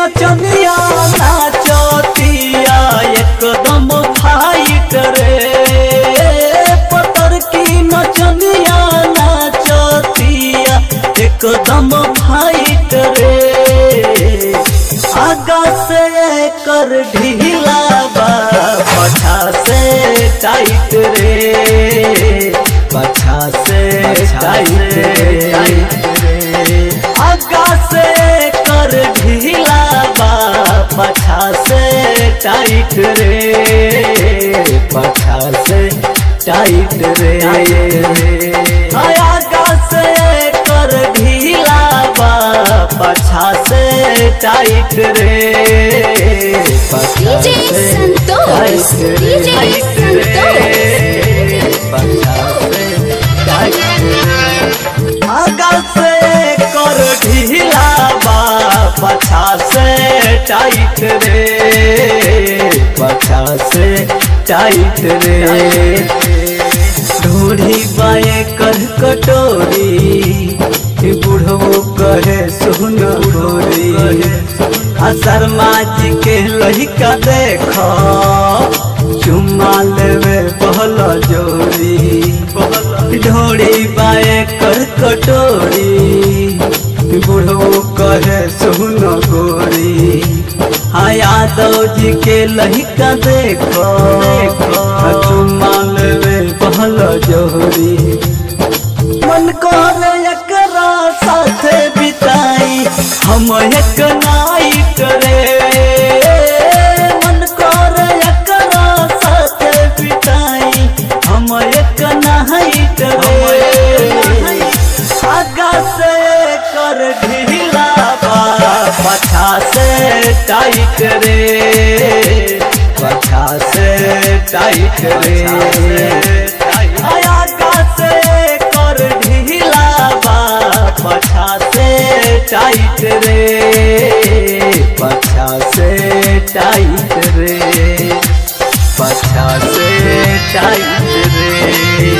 नचनिया नाचतिया एकदम फाइट रे पतर की नचनिया नाचतिया एकदम फाइट रे आगा से कर ढीला बा पछा से टाइट रे पछा से टाइट रे आगा से कर ढीला बा पछा से टाइट रे पछा से टाइट रे आगा से कर ढीला बा पछा से टाइट रे पछा DJ से संतोष, टाइट रे, DJ टाइट रे, पछा से टाइट रे। आगा से कर ढीला बा पछा से टाइट रे पछा से टाइट रे ढूढ़ी बाए कर कटोरी बुढ़ो कहे सुन ढोरी आ शर्मा जी के लहिका देख चुम्मा लेवे पहल जोड़ी ढोड़ी बाए कर कटोरी बुढ़ो कहे सुन गोरी हाँ यादव जी के लहिका देखो चुम्मा लेवे पहल जोड़ी मन कर एकरा साथे बिताई हम एक नाइट रे मन कर एकरा साथे बिताई हम एक नाइट रे आगा से कर ढीला बा पछा से टाइट रे पछा से टाइट रे आगा से कर ढीला बा पछा से टाइट रे पछा से टाइट रे पछा से टाइट रे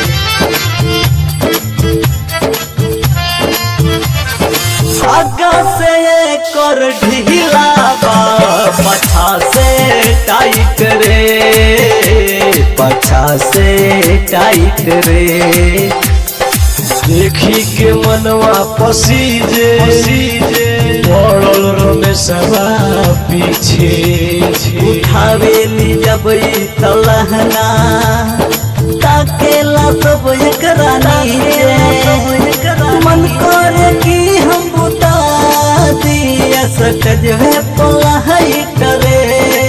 आगा से कर ढीला बा पछा से टाइट रे पछा से टाइट रे देखी के मनवा पसीजे पड़ल रमेशवा पीछे उठावेली जब ई तलहना ताकेला सब एकरा नीचे मन करे कि हम बुता दिया सटजवे पलहई करे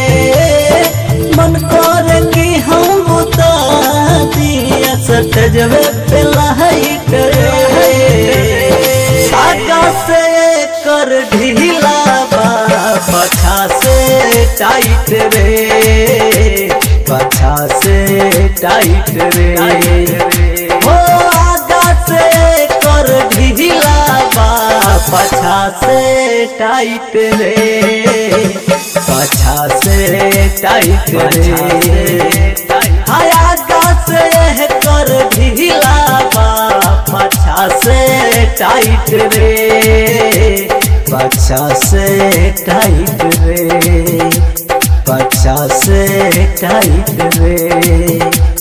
मन करे कि हम बुता दिया सटजवे पलहई करे आगा से कर ढीला बा पछा से टाइट रे पछा से टाइट रे हो आगा से कर ढीला बा पछा से टाइट रे पछा से टाइट रे हाय आगा से कर ढीला बा पछा से टाइट रे पछा से टाइट रे पछा से टाइट रे